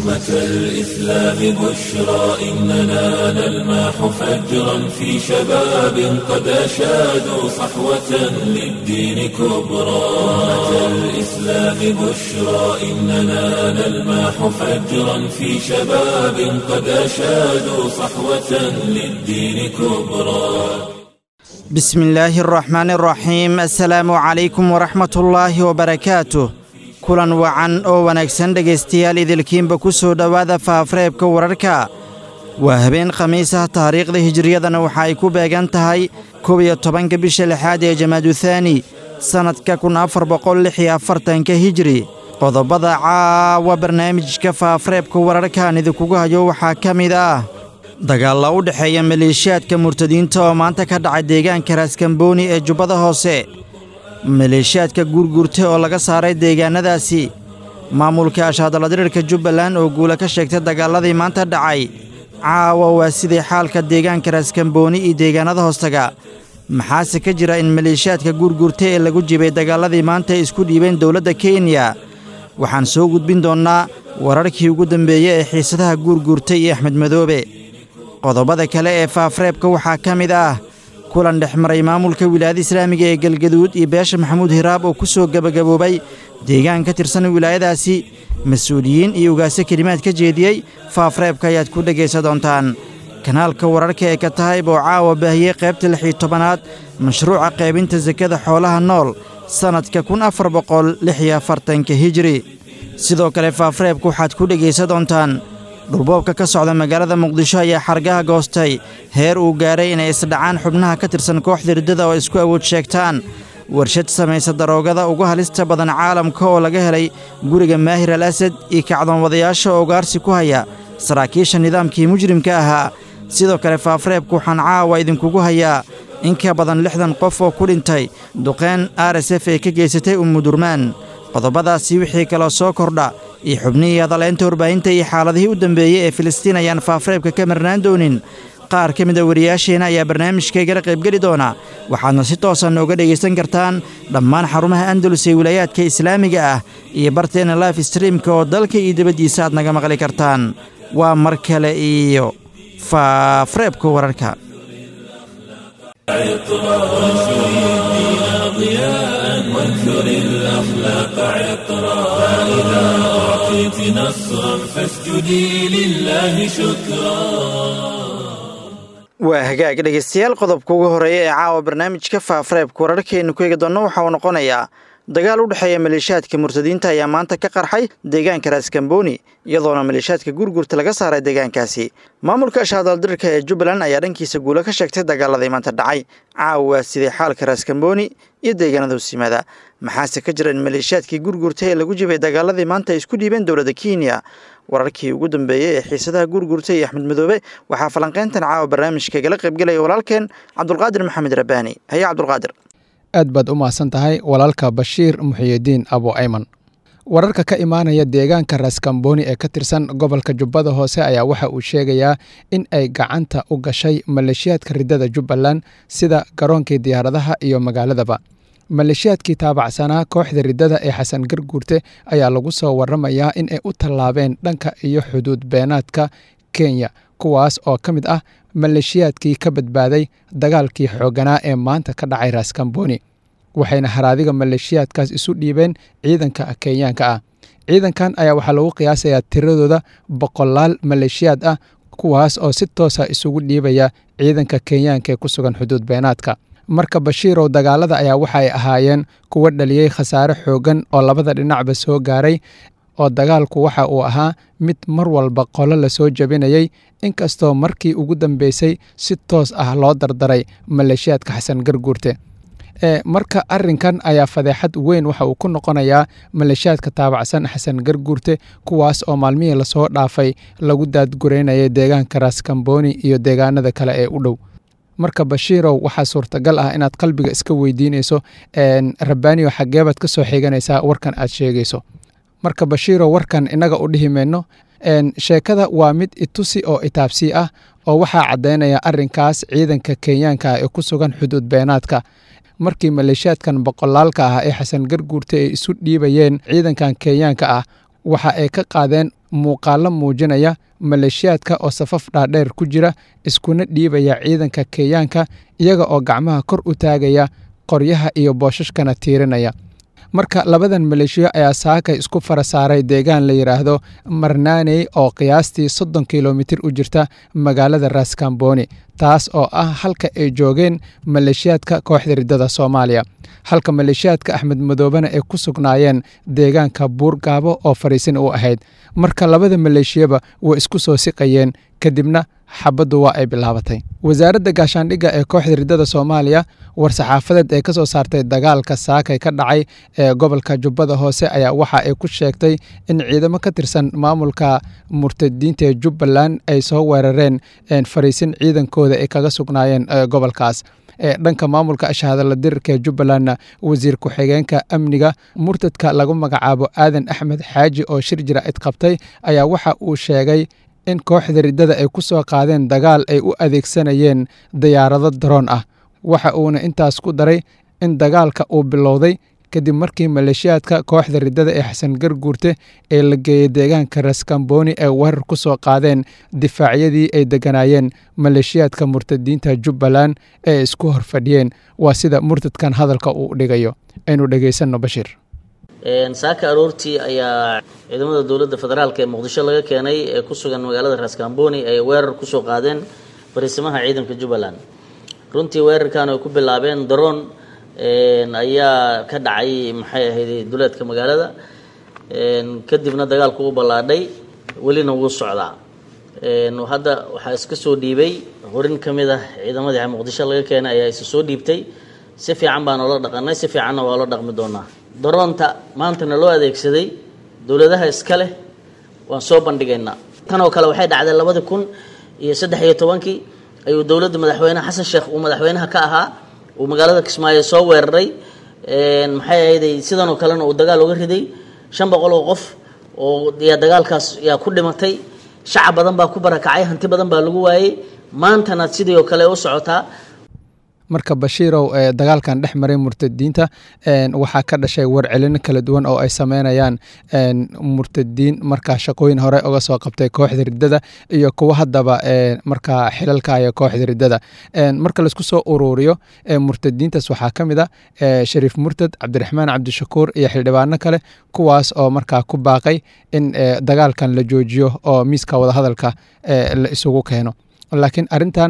أمة الإسلام بشرى إننا نلمح فجرا في شباب قد أشادوا صحوة للدين كبرى أمة الإسلام بشرى إننا نلمح فجرا في شباب قد أشادوا صحوة للدين كبرى بسم الله الرحمن الرحيم السلaamu calaykum waraxmat ullaahi wabarakaatuh kulan wacan oo wanaagsan dhegaystayaal idilkiinba ku soo dhowaada faafreebka wararka waa habeen khamiis ah taariikhda hijiriyadana waxa ay ku beegan tahay kow iyo tobanka bisha lixaad ee jamaaduhaani sannadka kun afar boqol lix iyo afartanka hijiri qodobada caawa barnaamijka faafreebka wararkaan idinkugu hayo waxaa ka mid ah dagaalla u dhexeeya maleeshiyaadka murtadiinta oo maanta ka dhacay deegaanka raaskambooni ee jubbada hoose maleeshiyaadka guurguurta oo laga saaray deegaannadaasi maamulka ashaadaladirirka jubbaland oo guula ka sheegtay dagaalladii maanta dhacay caawa waa sidii xaalka deegaanka raaskambooni iyo deegaannada hoostaga maxaase ka jira in maleeshiyaadka guurguurta ee lagu jibay dagaalladii maanta ay isku dhiibeen dowladda kenya waxaan soo gudbin doonnaa wararkii ugu dambeeyey ee xiisadaha guurguurta iyo axmed madoobe qodobada kale ee faafreebka waxaa ka mid ah kulan dhex maray maamulka wilaayada islaamiga ee galgaduud iyo beesha maxamuud hiraab oo ku soo gebagaboobay deegaan ka tirsan wilaayadaasi mas-uuliyiin iyo ugaase kelimaad ka jeediyey faafreebka ayaad ku dhegaysa doontaan kanaalka wararka ee ka tahayb oo caawa baahiyey qaybta lix iyo tobanaad mashruuca qaybinta sakada xoolaha nool sannadka kun afar boqol lix iyo afartanka hijiri sidoo kale faafreebka waxaad ku dhegaysa doontaan dhulboobka ka socda magaalada muqdisho ayaa xargaha goostay heer uu gaaray inay isdhacaan xubnaha ka tirsan kooxda riddada oo isku awood sheegtaan warshad samaysa daroogada ugu halista badan caalamka oo laga helay guriga maahir al asad iyo kacdoonwadayaasha oo ugaarsi ku haya saraakiisha nidaamkii mujrimka ahaa sidoo kale faafreebka waxaan caawa idinkugu hayaa in ka badan lixdan qof oo ku dhintay duqeen r s f ee ka geysatay ummudurmaan qodobadaasi wixii kaloo soo kordha iyo xubnihii hadaleynta warbaahinta iyo xaaladihii u dambeeyey ee filistiin ayaan faafreebka ka marnaan doonin qaar ka mid a wariyaasheenna ayaa barnaamijkaygala qaybgeli doona waxaadna si toosa nooga dhegaysan kartaan dhammaan xarumaha andalus ee wilaayaadka islaamiga ah iyo barteena life streamka oo dalka iyo dibaddiisa aad naga maqli kartaan waa mar kale iyo faafreebka wararka وانثر الأخلاق عطرا فإذا أعطيت نصرا فاسجدي لله شكرا waa hagaag dhegaystayaal qodobka ugu horeeya ee caawa barnaamijka faafreebka wararkeennu ku eegi doonno waxa uu noqonayaa dagaal u dhexeeya maleeshiyaadka murtadiinta ayaa maanta ka qarxay deegaanka raaskambooni iyadoona maleeshiyaadka gurgurta laga saaray deegaankaasi maamulka ashaadaldirirka ee jubbaland ayaa dhankiisa guulo ka sheegtay dagaaladii maanta dhacay caawa waa sidii xaalka raaskambooni iyo deegaanada hoosimaada maxaase ka jira in maleeshiyaadkii gurgurta ee lagu jibay dagaaladii maanta ay isku dhiibeen dowladda kenya wararkii ugu dambeeyey ee xiisadaha guurguurta iyo axmed madoobe waxaa falanqayntan caawa barnaamijkaigala qaybgelaya walaalkeen cabdulqaadir maxamed rabbaani haye cabdulqaadir aad baad u mahadsan tahay walaalka bashiir muxiyidiin abo ayman wararka ka imaanaya deegaanka raaskambooni ee ka tirsan gobolka jubbada hoose ayaa waxa uu sheegayaa in ay gacanta u gashay maleeshiyaadka riddada jubbaland sida garoonkii diyaaradaha iyo magaaladaba maleeshiyaadkii taabacsanaa kooxda riddada ee xasan garguurte ayaa lagu soo waramayaa in ay u tallaabeen dhanka iyo xuduud beenaadka kenya kuwaas oo ka mid ah maleeshiyaadkii ka badbaaday dagaalkii xoogganaa ee maanta ka dhacay raaskambooni waxayna haraadiga maleeshiyaadkaas isu dhiibeen ciidanka kenyaanka ah ciidankan ayaa waxaa lagu qiyaasayaa tiradooda boqolaal maleeshiyaad ah kuwaas oo si toosa isugu dhiibaya ciidanka kenyaanka ee ku sugan xuduud beenaadka marka bashiirow dagaalada ayaa waxa ay ahaayeen kuwa dhaliyey khasaare xooggan oo labada dhinacba soo gaaray oo dagaalku waxa uu ahaa mid mar walba qolo lasoo jebinayey inkastoo markii ugu dambeysay si toos ah loo dardaray maleeshiyaadka xasan garguurte marka arinkan ayaa fadeexad weyn waxa uu ku noqonayaa maleeshiyaadka taabacsan xasan garguurte kuwaas oo maalmihii lasoo dhaafay lagu daadgureynayay deegaanka raaskambooni iyo deegaanada kale ee u dhow marka bashiirow waxaa suurtagal ah inaad qalbiga iska weydiinayso rabbaaniyo xageebaad ka soo xiganaysaa warkan aad sheegayso marka bashiirow warkan inaga u dhihi mayno sheekada waa mid itusi oo itaabsii ah oo waxaa caddaynaya arinkaas ciidanka kenyaanka ah ee ku sugan xuduud beenaadka markii maleeshiyaadkan boqolaalka ah ee xasan garguurta ay isu dhiibayeen ciidankan kenyaanka ah waxa ay ka qaadeen muuqaallo muujinaya maleeshiyaadka oo safaf dhaadheer ku jira iskuna dhiibaya ciidanka kenyaanka iyaga oo gacmaha kor u taagaya qoryaha iyo boosashkana tiirinaya marka labadan maleeshiyo ayaa saakay isku fara saaray deegaan la yidhaahdo marnaaney oo qiyaastii soddon kilomitir u jirta magaalada raskamboni taas oo ah halka ay joogeen maleeshiyaadka kooxda riddada soomaaliya halka maleeshiyaadka axmed madoobena ay ku sugnaayeen deegaanka buurgaabo oo fadhiisin u ahayd marka labada maleeshiyaba way isku soo siqayeen kadibna xabaddu waa ay bilaabatay wasaaradda gaashaandhigga ee kooxda riddada soomaaliya war-saxaafadeed ee ka soo saartay dagaalka saakay ka dhacay ee gobolka jubbada hoose ayaa waxa ay ku sheegtay in ciidamo ka tirsan maamulka murtadiinta ee jubbaland ay soo weerareen fariisin ciidankooda ay kaga sugnaayeen gobolkaas dhanka maamulka shahadala dirirka ee jubbalandna wasiir ku-xigeenka amniga murtadka lagu magacaabo aadan axmed xaaji oo shir jira-id qabtay ayaa waxa uu sheegay in kooxda riddada ay ku soo qaadeen dagaal ay u adeegsanayeen diyaarado daroon ah waxa uuna intaas ku daray in dagaalka uu bilowday kadib markii maleeshiyaadka kooxda riddada ee xasan garguurte ee la geeyey deegaanka raskamboni ay weerar ku soo qaadeen difaacyadii ay deganaayeen maleeshiyaadka murtadiinta jubbaland ee isku horfadhiyeen waa sida murtadkan hadalka uu dhigayo aynu dhegaysanno bashiir saaka aroortii ayaa ciidamada dowladda federaalk ee muqdisho laga keenay ee ku sugan magaalada raskamboni ay weerar kusoo qaadeen fariisimaha ciidanka jubbaland runtii weerarkan ay ku bilaabeen daroon ayaa ka dhacay maxay ahayd duleedka magaalada kadibna dagaalku u ballaadhay welina wuu socdaa hadda waxaa iska soo dhiibay horin ka mid ah ciidamadii muqdisho laga keenay ayaa isa soo dhiibtay si fiican baan oola dhaqanay si fiicanna waa loo dhaqmi doonaa daroonta maantana loo adeegsaday dowladaha iska leh waan soo bandhigaynaa tan oo kale waxay dhacday labadii kun iyo saddex iyo tobankii ayuu dowladda madaxweyne xasan sheekh uu madaxweynaha ka ahaa uu magaalada kismaayo soo weeraray maxay ahayday sidan oo kalena uu dagaal uga riday shan boqol oo qof oo yaa dagaalkaas yaa ku dhimatay shacab badan baa ku barakacay hanti badan baa lagu waayey maantana sidii oo kale u socotaa marka bashiirow ee dagaalkan dhex maray murtadiinta waxaa ka dhashay warcelino kala duwan oo ay sameynayaan murtadiin markaa shaqooyin hore uga soo qabtay kooxda riddada iyo kuwo haddaba markaa xilalkaya kooxda riddada marka laisku soo uruuriyo murtadiintaas waxaa ka mid a shariif murtad cabdiraxmaan cabdishakuur iyo xildhibaano kale kuwaas oo markaa ku baaqay in dagaalkan la joojiyo oo miiska wadahadalka la isugu keeno laakiin arintan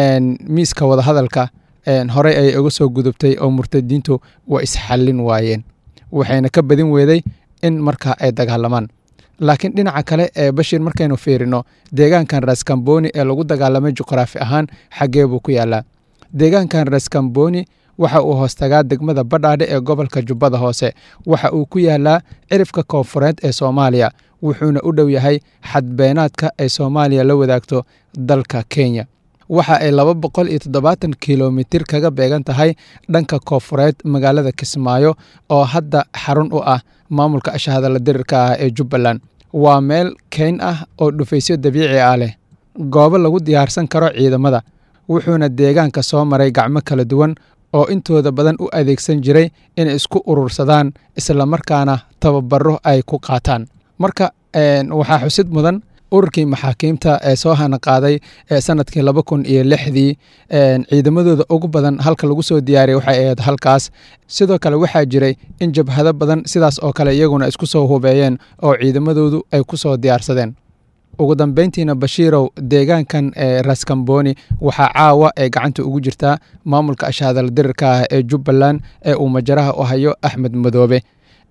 miiska wadahadalka horey ayay uga soo gudubtay oo murtadiintu waa isxallin waayeen waxayna ka badin weeday in markaa ay dagaalamaan laakiin dhinaca kale ee bashir markaynu fiirino deegaankan raskamboni ee lagu dagaalamay juqraafi ahaan xaggee buu ku yaalaa deegaankan raskamboni waxa uu hoostagaa degmada badhaadhe ee gobolka jubbada hoose waxa uu ku yaalaa cirifka koonfureed ee soomaaliya wuxuuna u dhow yahay xadbeenaadka ay soomaaliya la wadaagto dalka kenya waxa ay laba boqol iyo toddobaatan kilomitir kaga beegan tahay dhanka koonfureed magaalada kismaayo oo hadda xarun u ah maamulka ashahadala dirirka ah ee jubbaland waa meel keyn ah oo dhufaysyo dabiici ah leh goobo lagu diyaarsan karo ciidamada wuxuuna deegaanka soo maray gacmo kala duwan oo intooda badan u adeegsan jiray inay isku urursadaan islamarkaana tababaro ay ku qaataan marka waxaa xusid mudan ururkii maxaakiimta ee soo hana qaaday ee sanadkii laba kun iyo lixdii ciidamadooda ugu badan halka lagu soo diyaariyay waxay ahayd halkaas sidoo kale waxaa jiray in jabhado badan sidaas oo kale iyaguna isku soo hubeeyeen oo ciidamadoodu ay ku soo diyaarsadeen ugu dambeyntiina bashiirow deegaankan ee raskamboni waxaa caawa ee gacanta ugu jirtaa maamulka ashahadal dirirka ah ee jubbaland ee uu majaraha u hayo axmed madoobe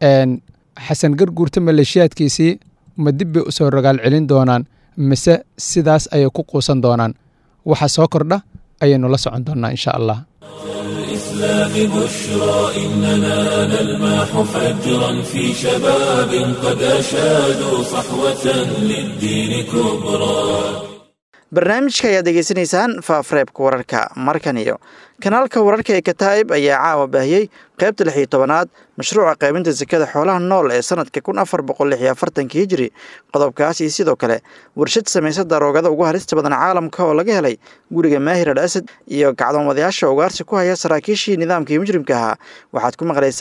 xasan garguurta maleeshiyaadkiisii ma dib bay usoo rogaal celin doonaan mise sidaas ayay ku quusan doonaan waxa soo kordha ayaynu la socon doonnaa insha allah الإسلام بشرى إننا نلمح فجرا في شباب قد أشادوا صحوة للدين كبرى barnaamijka ayaad degeysanaysaan faafareebka wararka markan iyo kanaalka wararka ee kataa'ib ayaa caawa baahiyey qaybta lix iyo tobanaad mashruuca qaybinta sekada xoolaha nool ee sanadka kun afar boqol lix iyo afartanka hijiri qodobkaas iyo sidoo kale warshad samaysa daroogada ugu halista badan caalamka oo laga helay guriga maahir al asad iyo gacdoonwadayaasha ugaarsi ku haya saraakiishii nidaamkii mujrimka ahaa waxaad ku maqlaysaan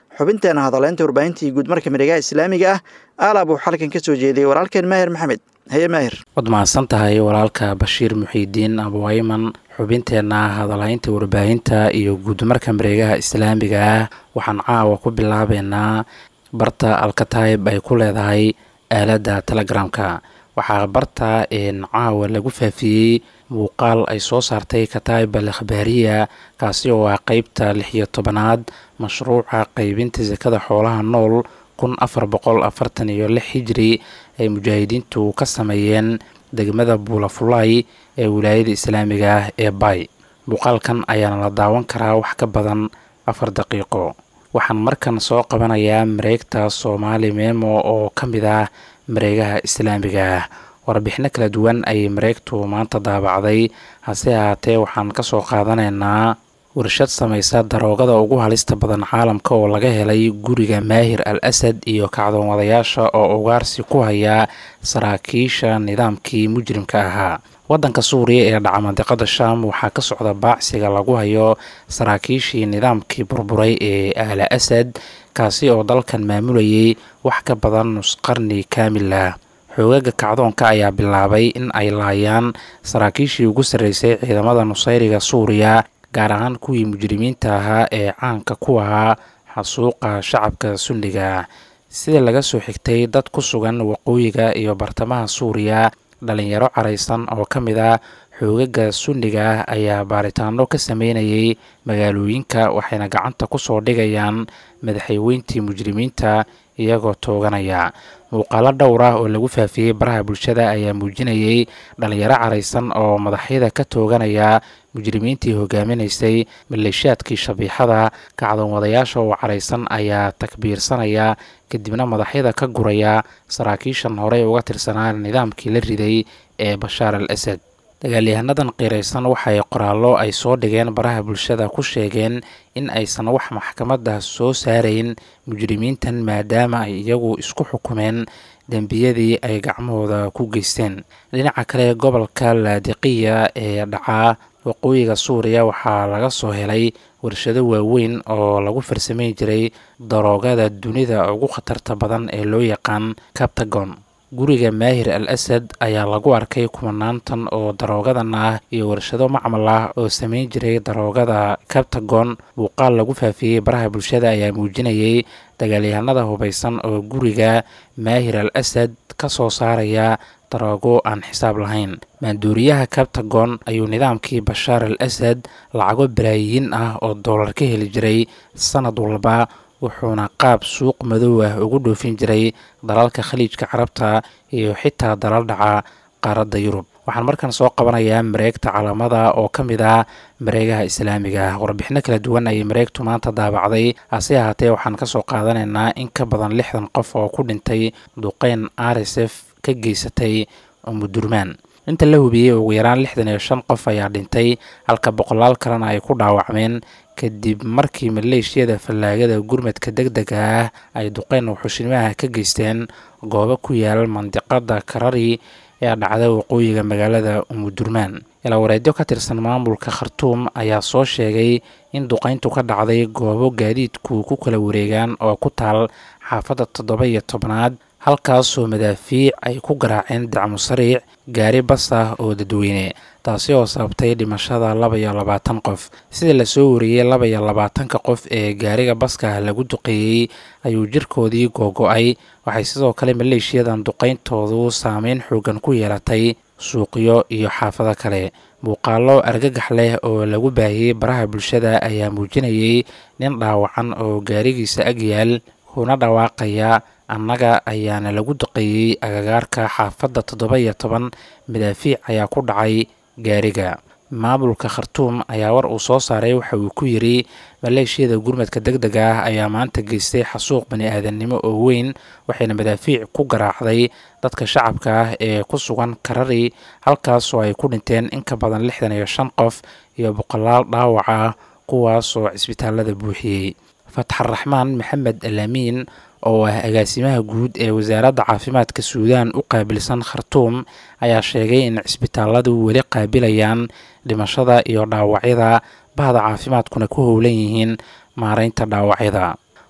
xubinteena hadaleynta warbaahintii guud marka miregaha islaamiga ah aalaab uu xalkan ka soo jeediyey walaalkeen maahir maxamed haye maahir waad mahadsan tahay walaalka bashiir muxiidiin abuayman xubinteenna hadalhaynta warbaahinta iyo guudmarka mareegaha islaamiga ah waxaan caawa ku bilaabeynaa barta alkataib ay ku leedahay aaladda telegramka waxaa barta caawa lagu faafiyey muuqaal ay soo saartay kataib al akhbaariya kaasi oo ah qeybta lix iyo tobanaad mashruuca qeybinta sakada xoolaha nool kun afar boqol afartan iyo lix hijri ay mujaahidiintu ka sameeyeen degmada buulafulay ee wilaayada islaamiga ah ee bay muuqaalkan ayaana la daawan karaa wax ka badan afar daqiiqo waxaan markan soo qabanayaa mareegta soomaali memo oo ka mid ah mareegaha islaamiga ah warbixino kala duwan ayay mareegtu maanta daabacday hase ahaatee waxaan ka soo qaadanaynaa warshad samaysa daroogada ugu halista badan caalamka oo laga helay guriga maahir al asad iyo kacdoonwadayaasha oo ugaarsi ku haya saraakiisha nidaamkii mujrimka ahaa waddanka suuriya ee dhaca mandiqada sham waxaa ka socda baacsiga lagu hayo saraakiishii nidaamkii burburay ee aala asad kaasi oo dalkan maamulayay wax ka badan nusqarni kaamil ah xoogaga kacdoonka ayaa bilaabay in ay laayaan saraakiishii ugu sarreysay ciidamada nusayriga suuriya gaar ahaan kuwii mujrimiinta ahaa ee caanka ku ahaa xasuuqa shacabka sunniga ah sida laga soo xigtay dad ku sugan waqooyiga iyo bartamaha suuriya dhalinyaro caraysan oo ka mid ah xoogaga sunniga ah ayaa baaritaano ka sameynayay magaalooyinka waxayna gacanta ku soo dhigayaan madaxayweyntii mujrimiinta iyagoo tooganaya muuqaalo dhowr ah oo lagu faafiyey baraha bulshada ayaa muujinayay dhalinyaro caraysan oo madaxyada ka tooganaya mujrimiintii hogaaminaysay maleeshiyaadkii shabiixada kacdoonwadayaasha oo caraysan ayaa takbiirsanaya kadibna madaxyada ka guraya saraakiishan horey uga tirsanaa nidaamkii la riday ee bashaar al asad dagaalyahanadan qiiraysan waxay qoraallo ay soo dhigeen baraha bulshada ku sheegeen in aysan wax maxkamada soo saarayn mujrimiintan maadaama ay iyagu isku xukumeen dembiyadii ay gacmahooda ku geysteen dhinaca kale gobolka laadiqiya ee dhacaa waqooyiga suuriya waxaa laga soo helay warshado waaweyn oo lagu farsamayn jiray daroogada dunida ugu khatarta badan ee loo yaqaan cabtagon guriga maahir al asad ayaa lagu arkay kumanaantan oo daroogadan ah iyo warshado macmal ah oo samayn jiray daroogada cabtagon muuqaal lagu faafiyey baraha bulshada ayaa muujinayay dagaalyahanada hubaysan oo guriga maahir al asad ka soo saaraya daroogo aan xisaab lahayn maanduuriyaha cabtagon ayuu nidaamkii bashaar al asad lacago balaayiin ah oo doolar ka heli jiray sanad walba wuxuuna qaab suuq madow ah ugu dhoofin jiray dalalka khaliijka carabta iyo xitaa dalal dhaca qaaradda yurub waxaan markan soo qabanayaa mareegta calaamada oo ka mid ah mareegaha islaamiga ah warbixino kala duwan ayay mareegtu maanta daabacday hase ahaatee waxaan ka soo qaadanaynaa in ka badan lixdan qof oo ku dhintay duqeyn rsf ka geysatay umudurmaan inta la hubiyey ugu yaraan lixdan iyo shan qof ayaa dhintay halka boqolaal kalena ay ku dhaawacmeen kadib markii maleeshiyada fallaagada gurmadka deg dega ah ay duqeyn wuxushnimaha ka geysteen goobo ku yaal mandiqada karari ee dhacda waqooyiga magaalada umudurmaan ilaawareedyo ka tirsan maamulka khartuum ayaa soo sheegay in duqeyntu ka dhacday goobo gaadiidku ku kala wareegaan oo ku taal xaafadda toddoba iyo tobnaad halkaasoo madaafiic ay ku garaaceen dacmo sariic gaari bas ah oo dadweyne taasi oo sababtay dhimashada laba iyo labaatan qof sida lasoo wariyey laba iyo labaatanka qof ee gaariga baska lagu duqeeyey ayuu jirkoodii googo-ay waxay sidoo kale maleeshiyadan duqeyntoodu saameyn xoogan ku yeelatay suuqyo iyo xaafado kale muuqaalo argagax leh oo lagu baahiyey baraha bulshada ayaa muujinayay nin dhaawacan oo gaarigiisa agyaal kuna dhawaaqaya annaga ayaana lagu duqeeyey agagaarka xaafadda toddoba iyo toban madaafiic ayaa ku dhacay gaariga maamulka khartuum ayaa war uu soo saaray waxa uu ku yidri maleeshiyada gurmadka deg dega ah ayaa maanta geystay xasuuq bani aadamnimo oo weyn waxayna madaafiic ku garaacday dadka shacabka ah ee ku sugan karari halkaasoo ay ku dhinteen in ka badan lixdan iyo shan qof iyo boqolaal dhaawac ah kuwaasoo cisbitaalada buuxiyey fatxaraxmaan maxamed alaamiin oo ah agaasimaha guud ee wasaaradda caafimaadka suudaan u qaabilsan khartuum ayaa sheegay in cisbitaaladu weli qaabilayaan dhimashada iyo dhaawacyada bahda caafimaadkuna ku howlan yihiin maareynta dhaawacyada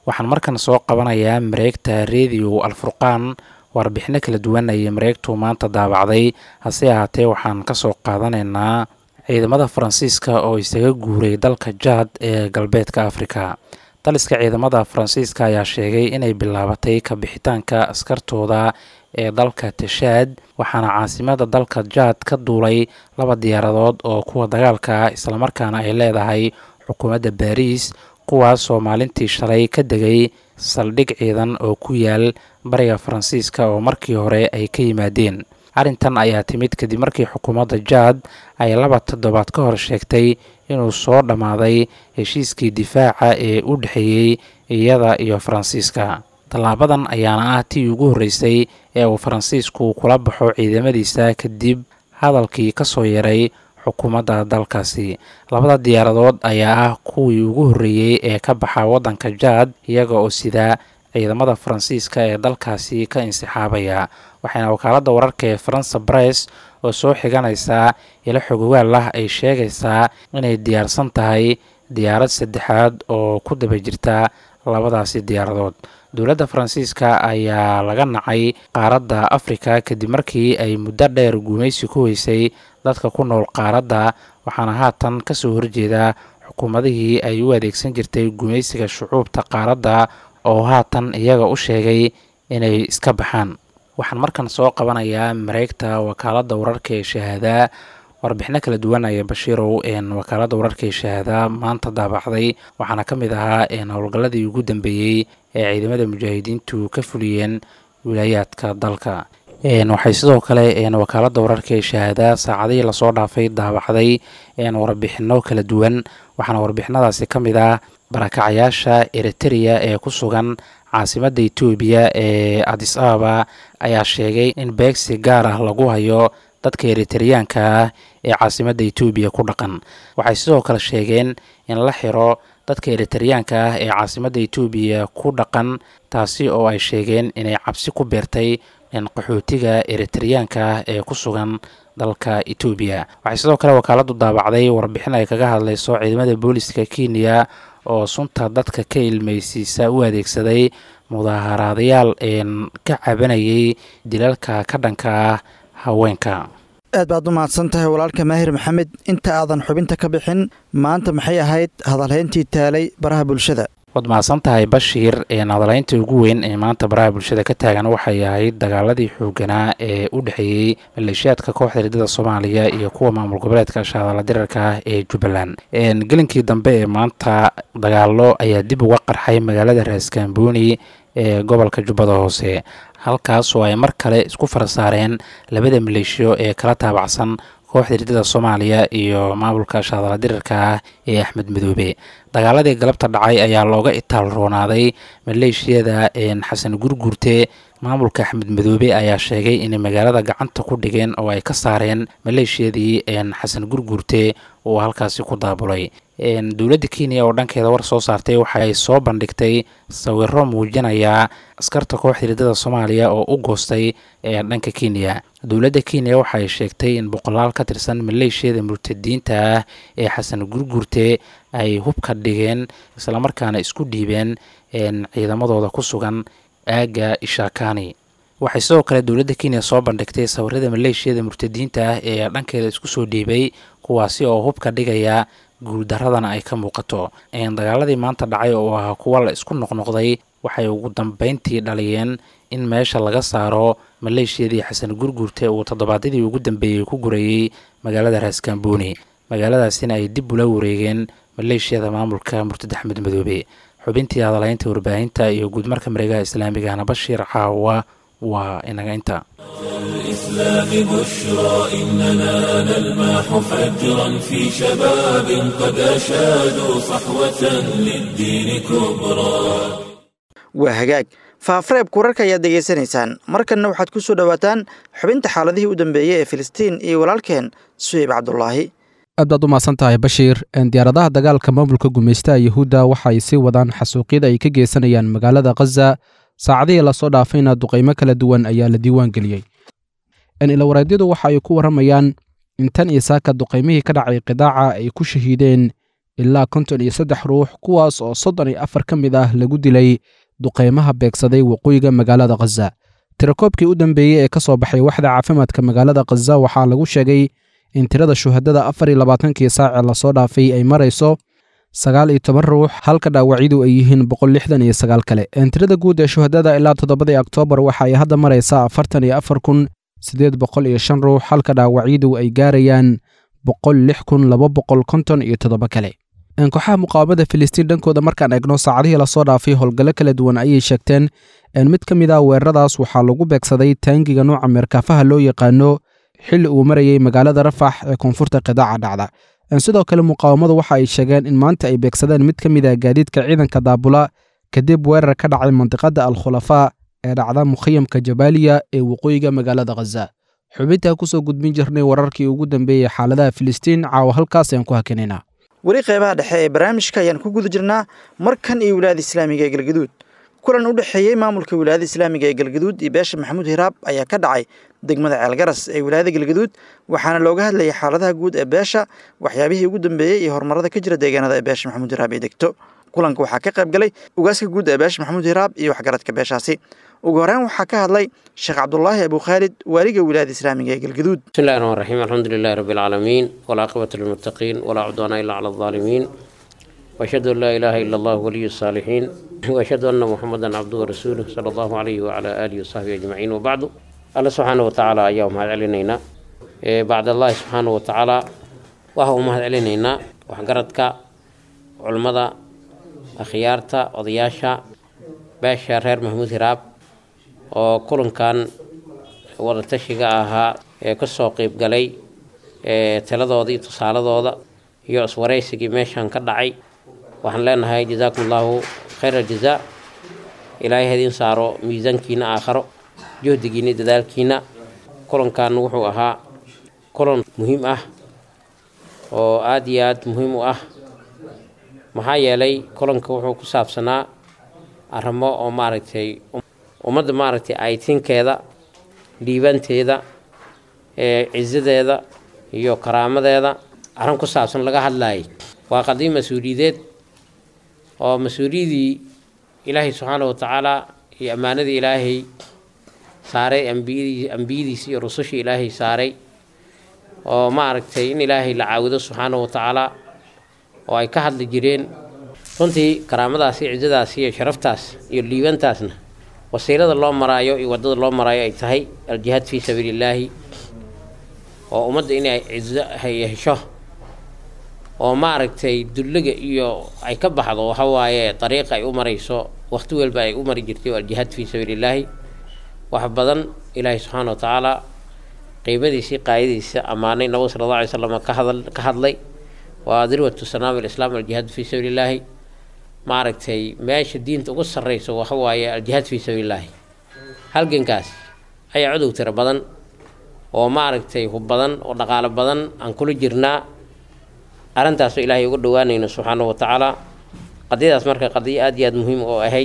waxaan markan soo qabanayaa mareegta rediyo alfurqaan warbixino kala duwan ayay mareegtu maanta daabacday hase ahaatee waxaan ka soo qaadanaynaa ciidamada faransiiska oo isaga guuray dalka jaad ee galbeedka afrika daliska ciidamada faransiiska ayaa sheegay inay bilaabatay ka bixitaanka askartooda ee dalka tashaad waxaana caasimada dalka jaad ka duulay laba diyaaradood oo kuwa dagaalka ah islamarkaana ay leedahay xukuumadda baariis kuwaasoo maalintii shalay ka degay saldhig ciidan oo ku yaal bariga faransiiska oo markii hore ay ka yimaadeen arrintan ayaa timid kadib markii xukuumadda jaad ay laba toddobaad ka hor sheegtay inuu soo dhammaaday heshiiskii difaaca ee u dhexeeyey iyada iyo faransiiska tallaabadan ayaana ah tii ugu horreysay ee uu faransiisku kula baxo ciidamadiisa kadib hadalkii ka soo yaray xukuumadda dalkaasi labada diyaaradood ayaa ah kuwii ugu horreeyey ee ka baxa waddanka jaad iyaga oo sida ciidamada faransiiska ee dalkaasi ka insixaabaya waxayna wakaaladda wararka ee faransa bress oo soo xiganaysa ilo xogogaal ah ay sheegaysaa inay diyaarsan tahay diyaarad saddexaad oo ku daba jirta labadaasi diyaaradood dowladda faransiiska ayaa laga nacay qaaradda afrika kadib markii ay muddo dheer guumaysi ku weysay dadka ku nool qaaradda waxaana haatan ka soo horjeeda xukuumadihii ay u adeegsan jirtay gumaysiga shucuubta qaaradda oo haatan iyaga u sheegay inay iska baxaan waxaan markan soo qabanayaa mareegta wakaaladda wararka ee shahaadaa warbixino kala duwan ayaa bashiirow wakaaladda wararka ee shahaadaa maanta daabacday waxaana ka mid ahaa howlgalladii ugu dambeeyey ee ciidamada mujaahidiintu ka fuliyeen wilaayaadka dalka waxay sidoo kale wakaaladda wararka ee shahaadaa saacadihii lasoo dhaafay daabacday warbixino kala duwan waxaana warbixinadaasi ka mid ah barakacayaasha eritereya ee ku sugan caasimadda etoobiya ee adis ababa ayaa sheegay in beegsi gaar ah lagu hayo dadka eritereyaanka ah ee caasimadda etoobiya ku dhaqan waxay sidoo kale sheegeen in la xiro dadka eritereyaanka ah ee caasimadda etoobiya ku dhaqan taasi oo ay sheegeen inay cabsi ku beertay qaxootiga eritereyaanka ah ee ku sugan dalka etoobiya waxay sidoo kale wakaaladdu daabacday warbixin ay kaga hadlayso ciidamada booliska kenya oo sunta dadka ka ilmeysiisa u adeegsaday mudaaharaadayaal ka cabanayay dilalka ka dhanka ah haweenka aad baad u mahadsan tahay walaalka maahir maxamed inta aadan xubinta ka bixin maanta maxay ahayd hadalhayntii taalay baraha bulshada waad mahadsan tahay bashiir hadalhaynta ugu weyn ee maanta baraha bulshada ka taagan waxay ahayd dagaaladii xooganaa ee u dhexeeyey maleeshiyaadka kooxda ridada soomaaliya iyo kuwa maamul goboleedka shaadala dirarka ah ee jubbaland gelinkii dambe ee maanta dagaalo ayaa dib uga qarxay magaalada raaskambooni ee gobolka jubbada hoose halkaas oo ay mar kale isku farasaareen labada maleeshiyo ee kala taabacsan kooxda ridada soomaaliya iyo maamulka shaadala dirarka ah ee axmed madoobe dagaaladii galabta dhacay ayaa looga itaal roonaaday maleeshiyada xasan gurgurte maamulka axmed madoobe ayaa sheegay inay magaalada gacanta ku dhigeen oo ay ka saareen maleeshiyadii xasan gurgurte uu halkaasi ku daabulay dowladda kenya oo dhankeeda war soo saartay waxaay soo bandhigtay sawiro muujinaya askarta kooxda ridada soomaaliya oo u goostay ee dhanka kenya dowladda kenya waxaay sheegtay in boqolaal ka tirsan maleeshiyada murtadiinta ah ee xasan gurgurte ay hubka dhigeen islamarkaana isku dhiibeen ciidamadooda ku sugan aagga ishakani waxay sidoo kale dowladda kenya soo bandhigtay sawirada maleeshiyada murtadiinta ah ee dhankeeda isku soo dhiibay kuwaasi oo hubka dhigaya guuldaradana ay ka muuqato dagaaladii maanta dhacay oo ahaa kuwa la isku noqnoqday waxay ugu dambeyntii dhaliyeen in meesha laga saaro maleeshiyadii xasan gurgurte uu toddobaadyadii ugu dambeeyey ku gurayey magaalada raaskambooni magaaladaasina ay dib ula wareegeen maleeshiyada maamulka murtad axmed madoobe xubintii hadalaynta warbaahinta iyo guudmarka mareegaha islaamigahna bashiir caawa waa inaga inta الإسلام بشرى إننا نلمح فجرا في شباب قد أشادوا صحوة للدين كبرى waa hagaag faafareebka wararka ayaad degeysanaysaan markanna waxaad ku soo dhowaataan xubinta xaaladihii u dambeeyey ee filistiin iyo walaalkeen suheyb cabdulaahi aad baad u mahadsan tahay bashiir diyaaradaha dagaalka maamulka gumaystaha yuhuudda waxa ay sii wadaan xasuuqyada ay ka geysanayaan magaalada khaza saacadihii lasoo dhaafayna duqaymo kala duwan ayaa la diiwaan geliyey ilawareedyadu waxa ay ku warramayaan in tan iyo saaka duqaymihii ka dhacay qidaaca ay ku shahiideen ilaa konton iyo saddex ruux kuwaas oo soddon iyo afar ka mid ah lagu dilay duqaymaha beegsaday waqooyiga magaalada khaza tirakoobkii u dambeeyey ee ka soo baxay waxda caafimaadka magaalada khaza waxaa lagu sheegay in tirada shuhadada afar iyo labaatankii saacee lasoo dhaafay ay marayso sagaal iyo toban ruux halka dhaawacyadu ay yihiin boqol lixdan iyo sagaal kale tirada guud ee shuhadada ilaa toddobadii oktoobar waxa ay hadda maraysaa afartan iyo afar kun siddeed boqol iyo shan ruux halka dhaawacyadu ay gaarayaan boqol lix kun laba boqol konton iyo toddoba kale kooxaha muqaawamada filistiin dhankooda markaan eegno saacadihii lasoo dhaafay howlgallo kala duwan ayay sheegteen mid ka mid ah weeraradaas waxaa lagu beegsaday taangiga nuuca meerkaafaha loo yaqaano xilli uu marayay magaalada rafax ee koonfurta qidaaca dhacda sidoo kale muqaawamadu waxa ay sheegeen in maanta ay beegsadeen mid ka mid ah gaadiidka ciidanka daabula kadib weerar ka dhacay mandiqada al khulafaa ee dhacda mukhayamka jabaaliya ee waqooyiga magaalada khaza xubintaa kusoo gudbin jirnay wararkii ugu dambeeyey xaaladaha filistiin caawa halkaas ayaan ku hakinaynaa weli qeybaha dhexe ee barnaamijka ayaan ku guda jirnaa markan iyo wilaayada islaamiga ee galgaduud kulan u dhexeeyey maamulka wilaayada islaamiga ee galgaduud iyo beesha maxamuud hiraab ayaa ka dhacay degmada ceelgaras ee wilaayada galgaduud waxaana looga hadlayay xaaladaha guud ee beesha waxyaabihii ugu dambeeyey iyo horumarada ka jira deegaanada ee beesha maxamuud hiraab ee degto kulanka waxaa ka qayb galay ugaaska guud ee beesha maxamuud hiraab iyo waxgaradka beeshaasi ugu horeyn waxaa ka hadlay sheekh cabdulaahi abu khaalid waaliga wilaayada islaamiga ee galgaduud بسم الله الرحمن الرحيم الحمد لله رب العالمين والعاقبة للمتقين ولا عدوان إلا على الظالمين وأشهد أن لا إله إلا الله ولي الصالحين وأشهد أن محمدا عبده ورسوله صلى الله عليه وعلى آله وصحبه أجمعين وبعد الله سبحانه وتعالى أيام هذا علينا بعد الله سبحانه وتعالى وهو مهد علينا وحقرتك علمada akhyaarta odayaasha beesha reer maxamuud hiraab oo kulankan wadatashiga ahaa ee kasoo qeyb galay ee taladooda iyo tusaaladooda iyo iswaraysigii meeshan ka dhacay waxaan leenahay jazaakum allahu khayr aljazaa ilaahay hadiin saaro miisaankiina aakharo juhdigiina dadaalkiina kulankan wuxuu ahaa kulan muhiim ah oo aada iyo aada muhiim u ah maxaa yeelay kulanka wuxuu ku saabsanaa arrimo oo maaragtay ummadda maaragtay aytinkeeda dhiibanteeda ee cisadeeda iyo karaamadeeda arrin ku saabsan laga hadlaayay waa qadiim mas-uuliyadeed oo mas-uuliyadii ilaahay subxaana wa tacaala iyo ammaanadii ilaahay saaray ambiyadii ambiyadiisi iyo rusushii ilaahay saaray oo maaragtay in ilaahay la caawido subxaana wa tacaala oo ay ka hadli jireen runtii karaamadaasi cisadaasi iyo sharaftaas iyo liibantaasna wasiilada loo maraayo iyo waddada loo maraayo ay tahay aljihaad fii sabiilillaahi oo ummadda inay cizo hesho oo maaragtay dulliga iyo ay ka baxdo waxa waaye dariiqa ay u marayso waqti walba ay u mari jirtay oo aljihaad fii sabiilillaahi wax badan ilaahay subxaana wa tacaala qiimadiisii qaayadiisa ammaanay nabiga sala alla alay slam ka hadal ka hadlay waa dirwatu sanaam alislaam aljihaad fii sabiilillaahi maaragtay meesha diinta ugu sarreyso waxa waaye aljihaad fii sabiilillaahi halgankaas ayaa cudow tiro badan oo maaragtay hub badan oo dhaqaalo badan aan kula jirnaa arrintaasoo ilaahay uga dhowaanayno subxaana wa tacaala qadiyadaas marka qadiyo aada iyo aada muhiim oo ahayd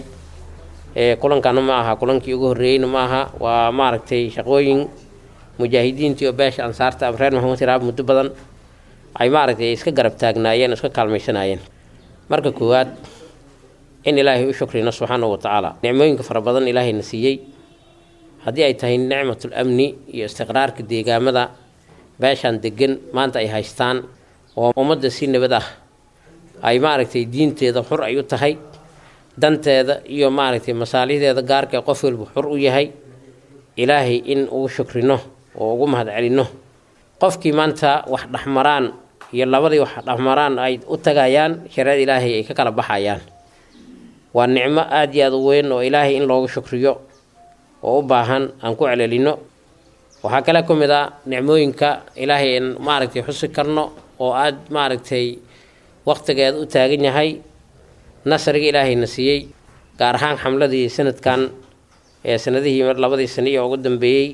ee kulankana ma aha kulankii ugu horreeyeyna ma aha waa maaragtay shaqooyin mujaahidiintii oo beesha ansaarta reer maxamuud hiraab muddo badan ay maaragtay iska garab taagnaayeen iska kaalmaysanaayeen marka koowaad in ilaahay u shukrino subxaana wa tacaala nicmooyinka fara badan ilaahayna siiyey haddii ay tahay nicmatul amni iyo istiqraarka deegaamada beeshaan degan maanta ay haystaan oo ummadda si nabad ah ay maaragtay diinteeda xur ay u tahay danteeda iyo maaragtay masaalixdeeda gaarka qof walba xur u yahay ilaahay in ugu shukrino oo ugu mahad celinno qofkii maanta wax dhexmaraan iyo labadii wax dhexmaraan ay u tagayaan shareecada ilaahay ay ka kala baxayaan waa nicmo aada iyo aada u weyn oo ilaahay in loogu shukriyo oo u baahan aan ku celelino waxaa kale ka mid a nicmooyinka ilaahay aan maaragtay xusi karno oo aada maaragtay waqtigeeda u taagan yahay nasriga ilaahayna siiyey gaar ahaan xamladii sanadkan ee sanadihii labadii sano iyo ugu dambeeyey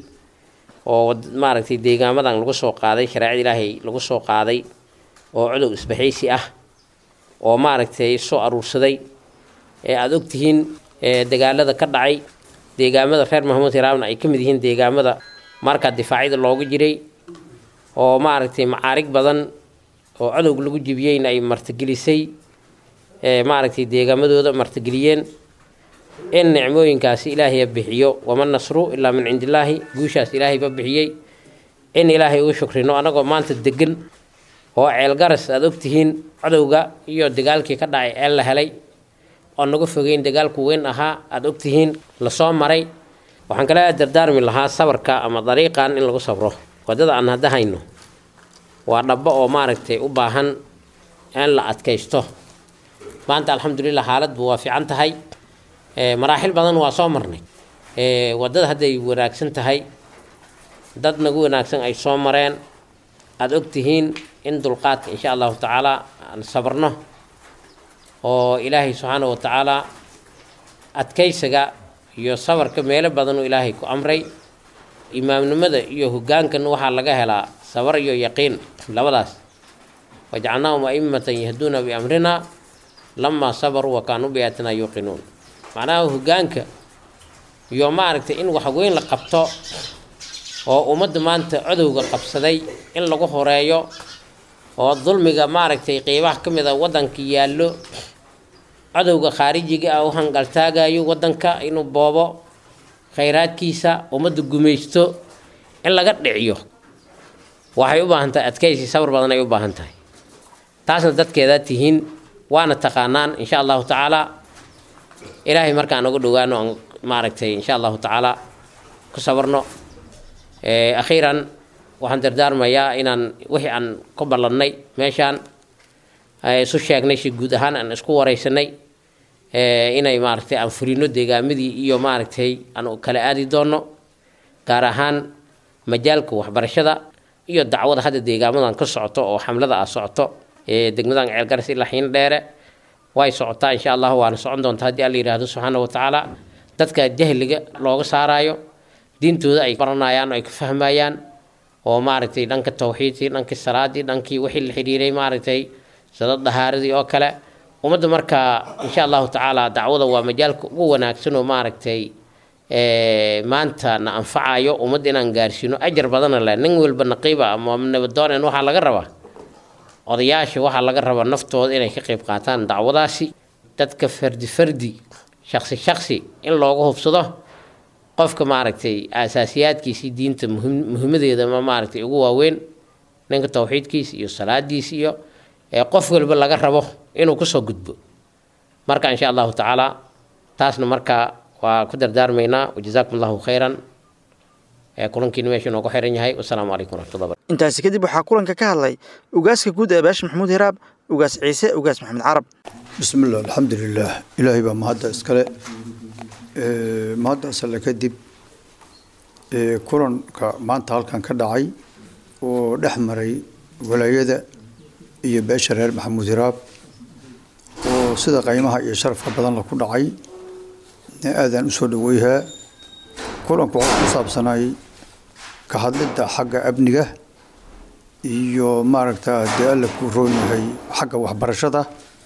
oo maaragtay deegaamadan lagu soo qaaday shareecada ilaahay lagu soo qaaday oo cudow isbaxaysi ah oo maaragtay soo aruursaday ee aada ogtihiin dagaalada ka dhacay deegaamada reer maxamuud hiraabna ay ka mid yihiin deegaamada markaa difaacyada looga jiray oo maaragtay macaarig badan oo cadowga lagu jibiyeyna ay martigelisay maaragtay deegaamadooda martigeliyeen in nicmooyinkaasi ilaahay bixiyo wama nasru ilaa min cindi illaahi guushaas ilaahayba bixiyey in ilaahay uu shukrino anagoo maanta degan oo ceelgaras aada ogtihiin cadowga iyo dagaalkii ka dhacay ceel la helay oo naga fogeyn dagaalku weyn ahaa aada ogtihiin lasoo maray waxaan kale dardaarmi lahaa sabarka ama dariiqan in lagu sabro wadada aan hadda hayno waa dhabbo oo maaragtay u baahan in la adkaysto maanta alxamdulilah xaaladbu waa fiican tahay maraaxil badan waa soo marnay wadada hadday wanaagsan tahay dad nagu wanaagsan ay soo mareen aada ogtihiin in dulqaadka insha allahu tacaala aan sabarno oo ilaahay subxaana wa tacaala adkaysiga iyo sabarka meelo badan uu ilaahay ku amray imaamnimada iyo hogaankan waxaa laga helaa sabar iyo yaqiin labadaas wajacalnaahum aimatan yahduuna biamrina lamaa sabaruu wa kaanuu biaatina yuuqinuun macnaha hogaanka iyo maaragtay in wax weyn la qabto oo ummadda maanta codowga qabsaday in lagu horeeyo oo dulmiga maaragtay qeybaha ka mid a waddanka yaallo codowga khaarijiga ah u hangaltaagayo waddanka inuu boobo khayraadkiisa ummadda gumaysto in laga dhiciyo waxay u baahan tahay adkaysi sabar badan ay u baahan tahay taasna dadkeedaa tihiin waana taqaanaan insha allahu tacaala ilaahay markaan ugu dhowaano aan maaragtay insha allahu tacaala ku sabarno akhiiran waxaan dardaarmayaa inaan wixii aan ku ballannay meeshaan isu sheegnay si guud ahaan aan isku wareysanay inay maaragtay aan furino deegaamadii iyo maaragtay aan kala aadi doono gaar ahaan majaalka waxbarashada iyo dacwada hadda deegaamadan ka socoto oo xamlada ah socoto degmadan ceelgaras ilaa xiin dheere way socotaa insha allah waana socon doontaa haddii alla yidhaahdo subxaana wa tacaala dadka jahliga looga saaraayo diintooda ay baranayaan oo ay ka fahmayaan oo maaragtay dhanka tawxiidkii dhankii salaadii dhankii wixii la xidhiiray maaragtay sada dahaaradii oo kale ummadda markaa insha allahu tacaala dacwada waa majaalka ugu wanaagsan oo maaragtay maanta na anfacayo ummadda inaan gaarsiino ajar badana leh nin walba naqiiba ama nabadoonen waxaa laga rabaa odayaasha waxaa laga rabaa naftooda inay ka qayb qaataan dacwadaasi dadka fardi fardi shaqsi shaqsi in looga hubsado qofka maaragtay aasaasiyaadkiisii diinta muhimadeeda ma maaragtay ugu waaweyn ninka tawxiidkiisa iyo salaadiisa iyo qof walba laga rabo inuu kusoo gudbo marka insha allahu tacaala taasna markaa waa ku dardaarmaynaa wajazaakum allahu khayran kulankiina meesha inoogu xiran yahay wasalaamu calaykum waraxmatullah intaasi kadib waxaa kulanka ka hadlay ugaaska guud ee baashi maxamuud hiraab ugaas ciise ugaas maxamed carab bismi illah alxamdulilah ilaahay baa mahadda iskale mahaddaas alle kadib kulanka maanta halkan ka dhacay oo dhex maray walaayada iyo beesha reer maxamuud hiraab oo sida qaymaha iyo sharafka badan la ku dhacay aadaan usoo dhaweyhaa kulanku waxaa ku saabsanay ka hadlidda xagga amniga iyo maaragta dee alla ku roon yahay xagga waxbarashada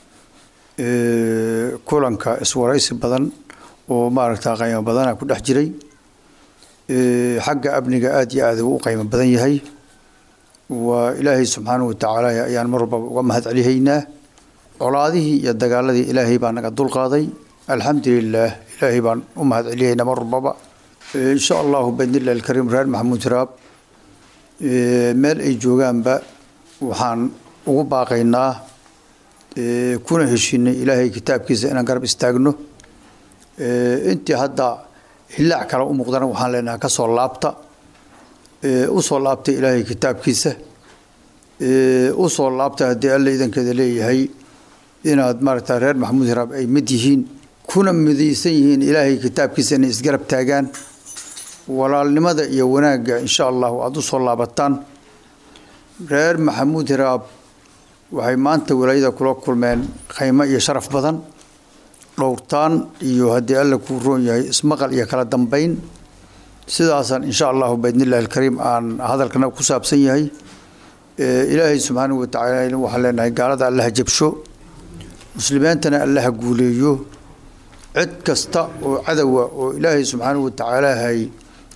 kulanka iswaraysi badan oo maaragta qaymo badana ku dhex jiray xagga amniga aada iyo aada u qaymo badan yahay waa ilaahay subxaanahu watacaala ayaan mar walbaba uga mahad celihaynaa colaadihii iyo dagaaladii ilaahay baa naga dulqaaday alxamdulilaah ilaahay baan u mahad celihaynaa mar walbaba insha allahu baidnillahi alkariim reer maxamuud hiraab meel ay joogaanba waxaan ugu baaqaynaa kuna heshinay ilaahay kitaabkiisa inaan garab istaagno intii hadda hillaac kale u muuqdana waxaan leenahay ka soo laabta u soo laabta ilaahay kitaabkiisa u soo laabta haddii alla idankeeda leeyahay inaad maaragta reer maxamuud hiraab ay mid yihiin kuna midaysan yihiin ilaahay kitaabkiisa inay isgarab taagaan walaalnimada iyo wanaagga insha allahu aada u soo laabataan reer maxamuud hiraab waxay maanta walaayada kula kulmeen khaymo iyo sharaf badan dhowrtaan iyo haddii alla kuu roon yahay ismaqal iyo kala dambeyn sidaasaan insha allahu baidnillahi alkariim aan hadalkana ku saabsan yahay ilaahay subxaanahu watacaala waxaan leenahay gaalada allaha jabsho muslimiintana allaha guuleeyo cid kasta oo cadowa oo ilaahay subxaanahu watacaala hay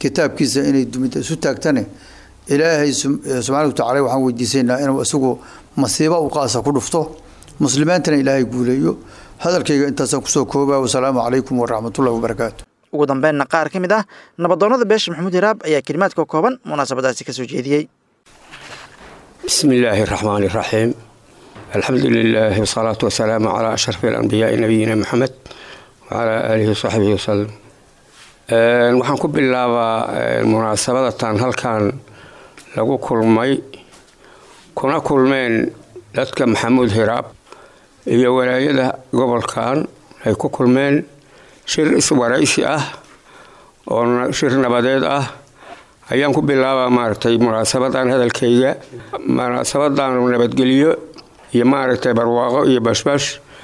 kitaabkiisa inay dumida isu taagtane ilaahay subxaanahu watacaala waxaan weydiisaynaa inuu isagu masiibo u qaasa ku dhufto muslimiintana ilaahay guuleeyo hadalkayga intaasaan kusoo koobaa wasalaamu calaykum waraxmatullahi wabarakaatu ugu dambeynna qaar ka mid ah nabadoonnada beesha maxamuud hiraab ayaa kelimaadka kooban munaasabadaasi ka soo jeediyey بسم الله الرحمن الرحيم الحمد لله والصلاة والسلام على أشرف الأنبياء نبينا محمد وعلى آله وصحبه وسلم Een, waxaan ku bilaabaa een, munaasabadatan halkan lagu kulmay kuna kulmeen dadka maxamuud hiraab iyo walaayada gobolkan ay ku kulmeen shir iswaraysi ah oo na- shir nabadeed ah ayaan ku bilaabaa maaragtay munaasabadan hadalkayga munaasabadan nabadgelyo iyo maaragtay barwaaqo iyo bashbash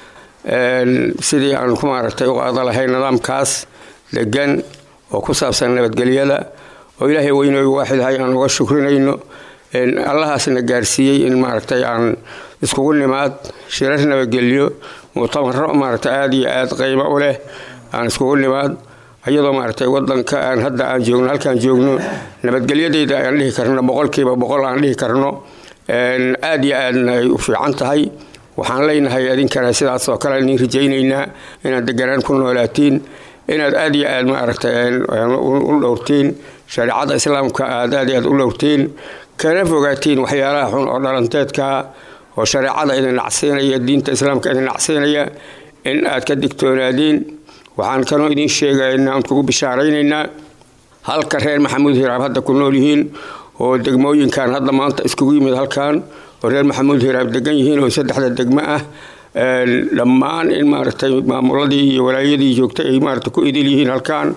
Een, sidii aan ku maaragtay u qaada lahay nidaamkaas degan oo ku saabsan nabadgelyada oo ilaahay weynooy waaxidahay aan uga shukrinayno Een, allahaasna gaarsiiyey in maaragtay aan iskugu nimaad shirar nabadgelyo mutamaro maaragtay aada iyo aada qiimo u leh aan iskugu nimaad ayadoo maaragtay wadanka aan hadda aan joogno halkaan joogno nabadgelyadeyda aan dhihi karno boqolkiiba boqol aan dhihi karno Een, aada iyo aadna ay u fiican tahay waxaan leenahay adinkana sidaas oo kale idin rajaynaynaa inaad deganaan ku noolaatiin inaad aada iyo aad maaragtay u dhowrtiin shareecada islaamka aad aad iyo aad u dhowrtiin kana fogaatiin waxyaalaha xun oo dhalanteedka oo shareecada idin nacsiinaya diinta islaamka idin nacsiinaya in aad ka digtoonaadiin waxaan kaloo idin sheegaynaa aan kugu bishaaraynaynaa halka reer maxamuud hiraab hadda ku nool yihiin oo degmooyinkan hadda maanta iskugu yimid halkan oo reer maxamuud hiraab degan yihiin oo saddexda degmo ah Een, dhammaan in maaragtay maamuladii iyo walaayadii joogtay ay maaragtay ku idil yihiin halkan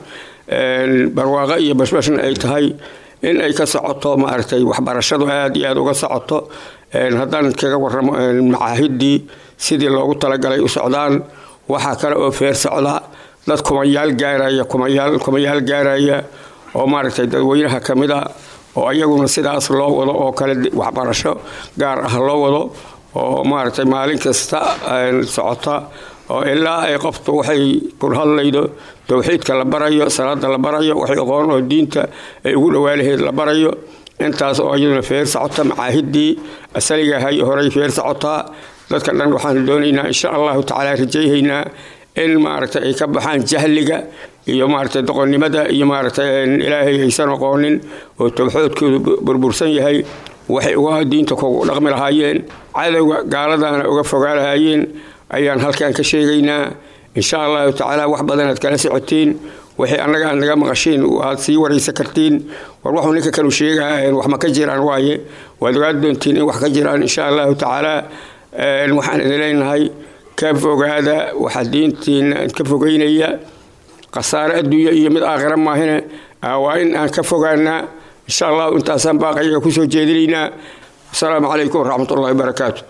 Een, barwaaqo iyo bashbashna ay tahay in ay ka socoto maaragtay waxbarashadu aada iyo aada uga socoto Een, haddaan kaga waramo een, macaahidii sidii loogu talagalay u socdaan waxaa kale oo feer socda dad kumayaal gaaraya kumayaal kumayaal gaaraya oo maaragtay dadweynaha ka mid a oo ayaguna sidaas loo wado oo kale di- waxbarasho gaar ah loo wado oo maaragtay maalin kasta een, socota oo ilaa ay qoftu waxay ku hadlaydo towxiidka la barayo salaada la barayo waxay aqoon oo diinta ay ugu dhawaalaheed la barayo intaas oo iyaduna feer socota macaahidii asaliga ahay horey feer socotaa dadka dhan waxaan doonaynaa insha allahu tacaala rajayhaynaa in maaragtay ay ka baxaan jahliga iyo maaragtay doqonnimada iyo maaragtay een, ilaahay aysan aqoonin oo towxoodkoodu bu- burbursan yahay waxay uga diinta kugu dhaqmi lahaayeen cadowga gaaladana uga fogaa lahaayeen ayaan halkan ka sheegaynaa insha allahu tacaala wax badanaad kala socotiin waxay annaga aad naga maqashiin aad sii waraysan kartiin war waxuu ninka kalu sheegaa een, wax ma ka jiraan waaye waad ogaan doontiin in wax ka jiraan insha allahu tacaala Een, waxaan idin leenahay ka fogaada waxa diintiina ka fogeynaya khasaare adduunye iyo mid aakhira maahine ah, waa in aan ka fogaanaa insha allahu intaasaan baaqayaga kusoo jeedinaynaa asalaamu calaykum waraxmatullahi wabarakaatu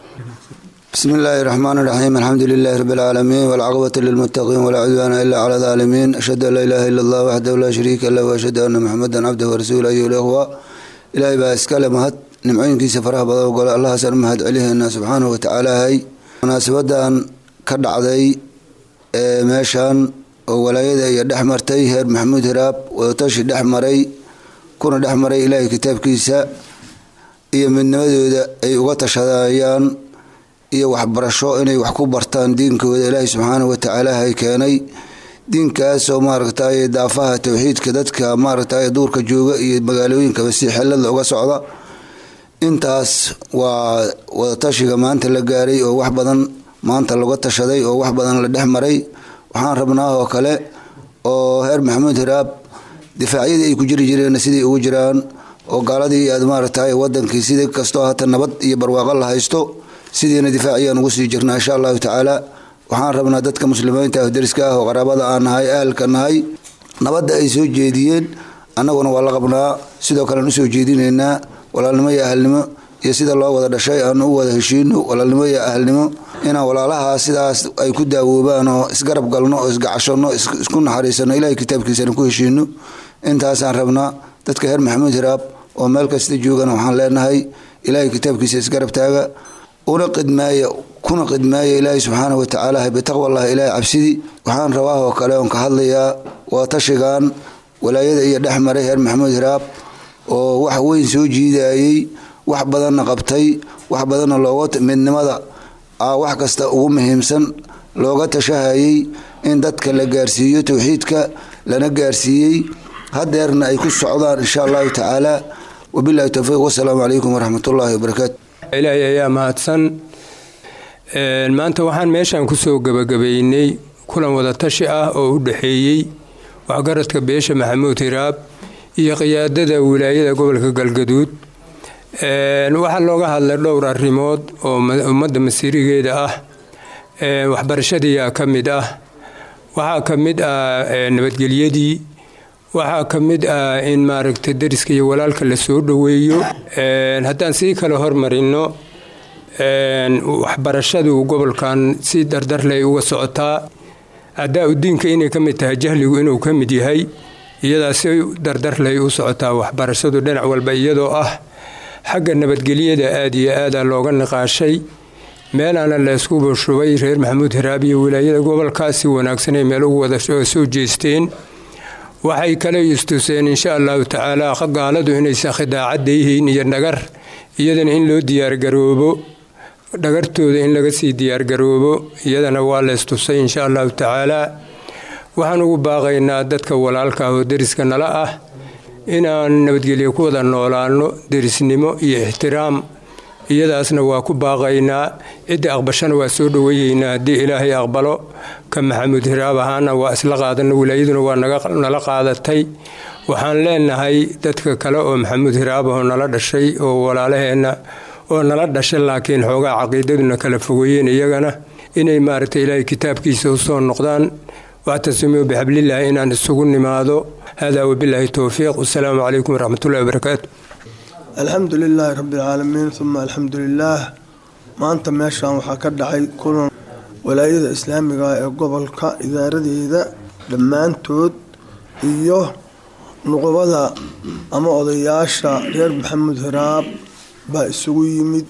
بسم الله الرحمن الرحيم الحمد لله رب العالمين والعقبة للمتقين ولا عدوان إلا على الظالمين أشهد أن لا إله إلا الله وحده لا شريك له وأشهد أن محمدا عبده ورسوله أيها الأخوة إلهي بأسكال مهد نمعين كيس فرح بضا وقال الله سر مهد عليه إن سبحانه وتعالى هاي مناسبة أن كدع ذي ماشان ولايدا يدح مرتي هير محمود هراب وتشي دح مري كنا دح مري إلهي كتاب كيسا iyo midnimadooda ay uga tashadayaan iyo waxbarasho inay wax ku bartaan diinkooda ilaahay subxaanahu watacaala hay keenay diinkaasoo maaragtay daafaha towxiidka dadka maaragtay duurka jooga iyo magaalooyinkaba si xelada uga socda intaas waa wadatashiga maanta la gaaray oo wax badan maanta laga tashaday oo wax badan la dhex maray waxaan rabnaa oo kale oo heer maxamuud hiraab difaacyadii ay ku jiri jireen sidai ugu jiraan oo gaaladii aad maaragtay wadankii sida kastoo hata nabad iyo barwaaqo la haysto sidiina difaaciyaan ugu sii jirnaa insha allahu tacaala waxaan rabnaa dadka muslimiinta ah deriska ah oo qaraabada aan nahay ahalka nahay nabadda ay soo jeediyeen annaguna waa la qabnaa sidoo kalean usoo jeedinaynaa walaalnimo iyo ahalnimo iyo sida loo wada dhashay aan u wada heshiino walaalnimo iyo ahalnimo inaan walaalaha sidaas ay ku daawoobaan oo isgarab galno oo isgacashano isku naxariisano ilahay kitaabkiisana ku heshiino intaasaan rabnaa dadka heer maxamuud hiraab oo meel kasta joogana waxaan leenahay ilaahay kitaabkiisa isgarab taaga una qidmaaya kuna qidmaaya ilaahay subxaanahu watacaala bitaqwallahi ilaahay cabsidii waxaan rabaa oo kale oon ka hadlayaa waa tashigan walaayada iyo dhex maray heer maxamuud hiraab oo wax weyn soo jiidayey wax badanna qabtay wax badanna looga midnimada wax kasta ugu muhiimsan looga tashahayay in dadka la gaarsiiyo towxiidka lana gaarsiiyey hadeerna ay ku socdaan insha allahu tacaala wabilahi towfiiq wasalaamu calaykum waraxmatullaahi wabarakaatu ilaahay ayaa mahadsan maanta waxaan meeshaan kusoo gebagabaynay kulan wadatashi ah oo u dhexeeyey waxgaradka beesha maxamuud hiraab iyo qiyaadada wilaayada gobolka galgaduud waxaa looga hadlay dhowr arrimood oo ummadda masiirigeeda ah waxbarashadiiyaa ka mid ah waxaa ka mid ah nabadgelyadii waxaa ka mid ah in maaragtay dariska iyo walaalka la soo dhoweeyo haddaan sii kale hormarino waxbarashadu gobolkan si dardarley uga socotaa adaa udiinka inay ka mid tahay jahligu inuu ka mid yahay iyadaa si dardarley u socotaa waxbarashadu dhinac walba iyadoo ah xagga nabadgelyada aada iyo aada looga niqaashay meelaana laysku bushubay reer maxamuud hiraab iyo wilaayada gobolkaas si wanaagsanay meel ugu wada soo jeesteen waxay kale istuseen insha allahu tacaala gaaladu inaysan khidaacadda yihiin iyo dhagar iyadana in loo diyaargaroobo dhagartooda in laga sii diyaargaroobo iyadana waa laystusay insha allahu tacaala waxaan ugu baaqaynaa dadka walaalka ah oo deriska nala ah inaan nabadgelyo ku wada noolaano derisnimo iyo ixtiraam iyadaasna waa ku baaqaynaa cidda aqbashana waa soo dhoweeyeynaa haddii ilaahay aqbalo ka maxamuud hiraab ahaana waa isla qaadana wilaayaduna waa nala qaadatay waxaan leenahay dadka kale oo maxamuud hiraab ahoo nala dhashay oo walaalaheenna oo nala dhashay laakiin xoogaa caqiidaduna kala fogeeyeen iyagana inay maaragtay ilaahay kitaabkiisa usoo noqdaan wactasimuu bixablilaahi inaan isugu nimaado hada wabilaahi towfiiq wasalaamu calaykum waraxmatullahi wabarakaatu alxamdu lilaahi rabbialcaalamiin uma alxamdu lilaah maanta meeshan waxaa ka dhacay kulan walaayada islaamiga ee gobolka idaaradeeda dhammaantood iyo nuqubada ama odayaasha reer maxamuud hiraab baa isugu yimid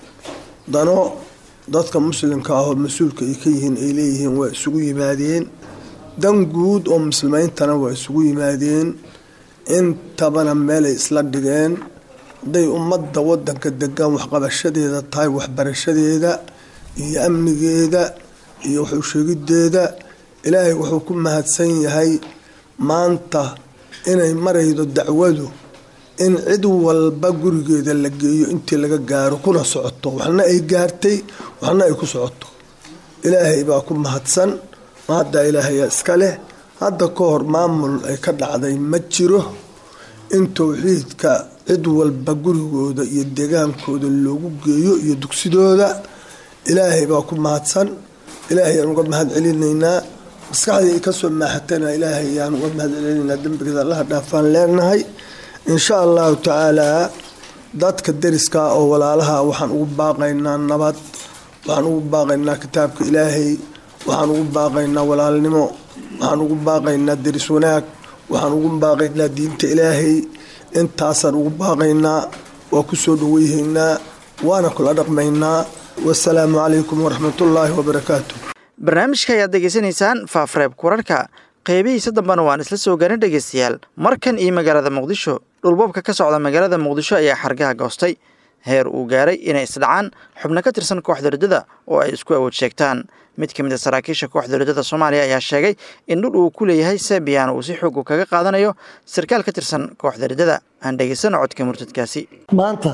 dano dadka muslimka ah oo mas-uulka ay ka yihiin ay leeyihiin waa isugu yimaadeen dan guud oo muslimiintana waa isugu yimaadeen intabana meelay isla dhigeen hadday ummadda wadanka degan waxqabashadeeda tahay waxbarashadeeda iyo amnigeeda iyo wuxuu sheegideeda ilaahay wuxuu ku mahadsan yahay maanta inay maraydo dacwadu in cid walba gurigeeda la geeyo intii laga gaaro kuna socoto waxna ay gaartay waxna ay ku socoto ilaahay baa ku mahadsan mahadda ilaahayaa iska leh hadda ka hor maamul ay ka dhacday ma jiro in towxiidka cid walba gurigooda iyo degaankooda loogu geeyo iyo dugsidooda ilaahay baa ku mahadsan ilaahay aan uga mahad celinaynaa maskaxdii ay kasoo maaxatana ilaahay ayaan uga mahad celinaynaa dembigeeda allaha dhaafaan leenahay insha allahu tacaalaa dadka deriska oo walaalaha waxaan ugu baaqaynaa nabad waxaan ugu baaqaynaa kitaabka ilaahay waxaan ugu baaqaynaa walaalnimo waxaan ugu baaqaynaa deris wanaag waxaan ugu baaqaynaa diinta ilaahay intaasaan ugu baaqaynaa waa ku soo dhaweyhaynaa waana kula dhaqmaynaa wasalaamu calaykum waraxmatullaahi wabarakaatu barnaamijka ayaad degeysanaysaan faafreeb kurarhka qeybihiisa dambena waan isla soo garin dhegeystayaal markan iyo magaalada muqdisho dhulboobka ka socda magaalada muqdisho ayaa xargaha goostay heer uu gaaray inay isdhacaan xubno ka tirsan kooxda riddada oo ay isku awood sheegtaan mid ka mid a saraakiisha kooxda riddada soomaaliya ayaa sheegay in dhul uu ku leeyahay sebiyan uu si xoogu kaga qaadanayo sarkaal ka tirsan kooxda riddada aan dhegeysano codka murtadkaasi maanta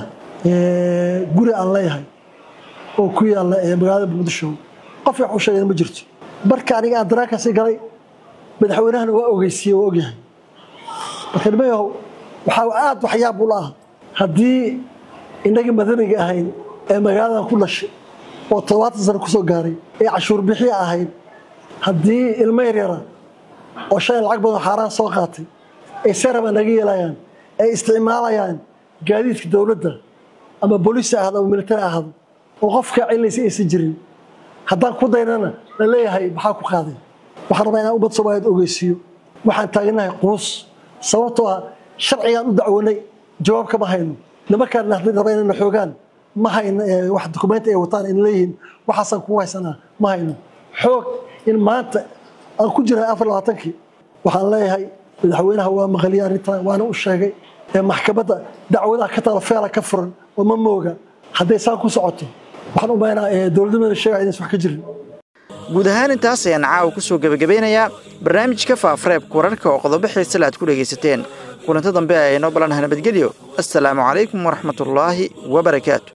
guri aan leeyahay oo ku yaalla ee magaalada muqdisho qof wax u sheegana ma jirto marka aniga aan daraakaasi galay madaxweynahana waa ogeysiiye waa ogyahay marka nimayahow waxaa aad waxyaab ula ah haddii innagii madaniga ahayd ee magaaladan ku dhashay oo toddobaatan sano kusoo gaaray ee cashuur bixiya ahayd haddii ilmo yaryara oo shalay lacag badan xaaraan soo qaatay ay seraba naga yeelayaan ay isticmaalayaan gaadiidka dowladda ama booliis ahado ama militari ahado oo qofka cilinaysa aysan jirin haddaan ku daynana la leeyahay maxaa ku qaaday waxaan rabaa inaan ummad soomaaliyeed ogeysiiyo waxaan taaganahay quus sababtoo ah sharcigaan u dacwanay jawaab kama hayno nimankaan haddii raba inayna xoogaan ma hayno wax dukumenti ay wataan in leeyihiin waxaasaan kugu haysanaa ma hayno xoog in maanta aan ku jiray afar labaatankii waxaan leeyahay madaxweynaha waa maqaliyay arrintan waana u sheegay ee maxkamadda dacwadaha ka taalo feela ka furan oo ma mooga hadday saa ku socoto waxaan u maynaa dowladnimada sheegaya inaysan wax ka jirin guud ahaan intaas ayaan caawa ku soo gebagabeynayaa barnaamijka faafareebka wararka oo qodobo xiisale aad ku dhegaysateen kulanto dambe ee inoo balanaha nabadgelyo assalaamu calaykum waraxmatullaahi wabarakaatu